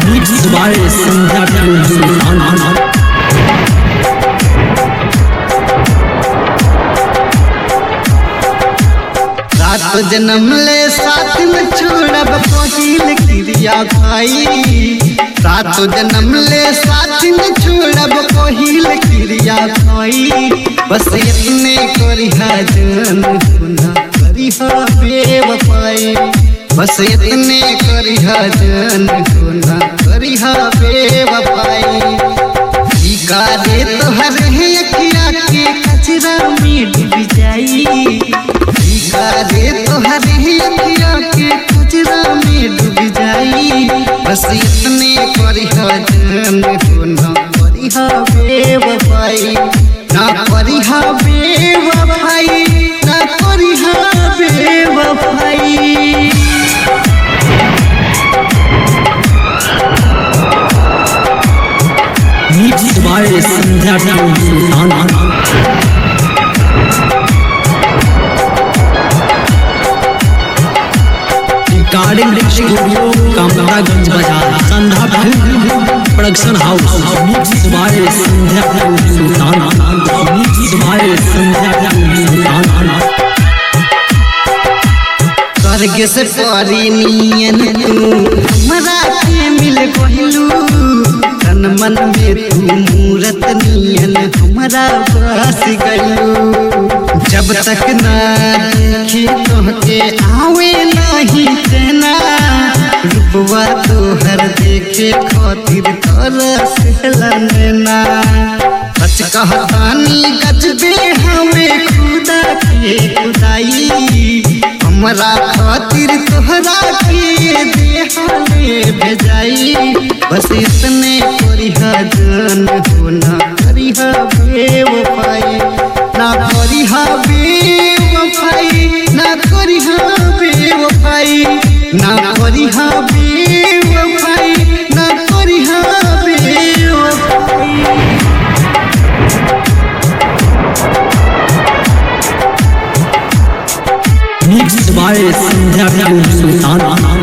Mixed by Sandhya Sultan. रात जन्म ले साथ में छोड़ब पहिल क्रिया खाई रात जन्म ले साथ में छोड़ब पहिल क्रिया खाई बस इतने करिहा जन गुना करिहा बेवफाई बस इतने करिहा जन गुना करिहा बेवफाई टीका दे तोहर है अखिया के कचरा में डूब जाई रे तोहर ही अखिया के कचरा में डूब जाई बस इतने करिहा जन हो ना करिहा बेवफाई ना करिहा बेवफाई ना करिहा बेवफाई Mixed by Sandhya Sultan. Recording Studio Kamaraganj Bazaar Sandhya Production House Mixed by Sandhya Sultan Mixed by Sandhya Sultan स्वर्ग से परी नियन तू हमरा के मिल गहिलू तन मन में तू मूरत नियन हमरा बस गइलू जब तक ना देखी तोहके आवे नहीं तेना रूपवा तोहर देखे खातिर तरस लेना सच कहतानी गजबे हमें खुदा के खुदाई हमरा खातिर तोहरा के देहाले भेजाई बस इतने करिहा जन हो ना करिहा बेवफाई ना करिहा बेवफाई ना करिहा बेवफाई ना करिहा बेवफाई ना करिहा बेवफाई Mixed by Sandhya Sultan.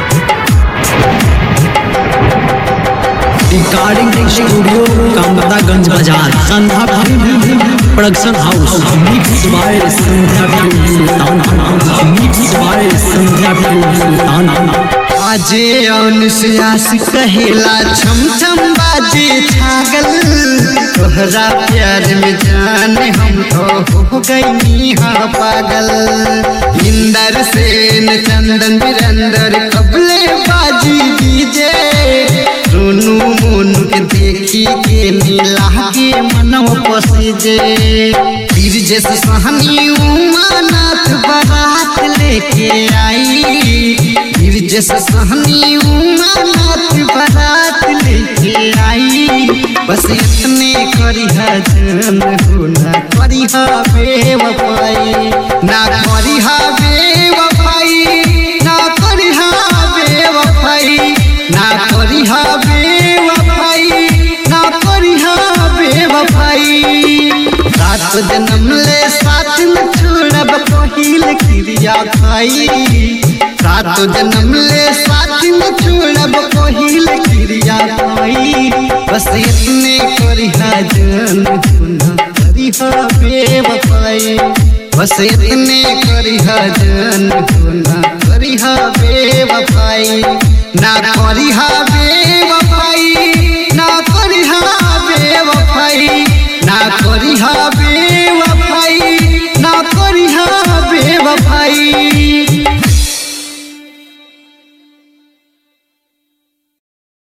Recording Studio Kamaraganj Bazaar Sandhya Production House Mixed by Sandhya Sultan. Mixed by Sandhya Sultan. आजे अनुश्यास कहेला छम छम बाजे छागल तोहरा प्यार में जान हम तो हो गई हाँ पागल इंदर सेन चंदन बिरंदर कबले बाजी दीजे सोनू मोनू के देखी के नीला के मनव पसीजे पीर जैसे सहनी उमानाथ बारात लेके आई फिर जैसे सहनी उमानाथ बारात लेके आई बस इतने करिहा जन हो ना करिहा बेवफाई ना करिहा बेवफाई ना करिहा बेवफाई ना करिहा बेवफाई ना करिहा बेवफाई रात जन्म ले साथ में छोड़ब पहिल क्रिया खाई रात जन्म ले साथ में छोड़ब पहिल क्रिया खाई बस इतने करिहा जन गुना करिहा बेवफाई बस इतने करिहा जन गुना करिहा बेवफाई ना करिहा बेवफाई ना करिहा बेवफाई ना करिहा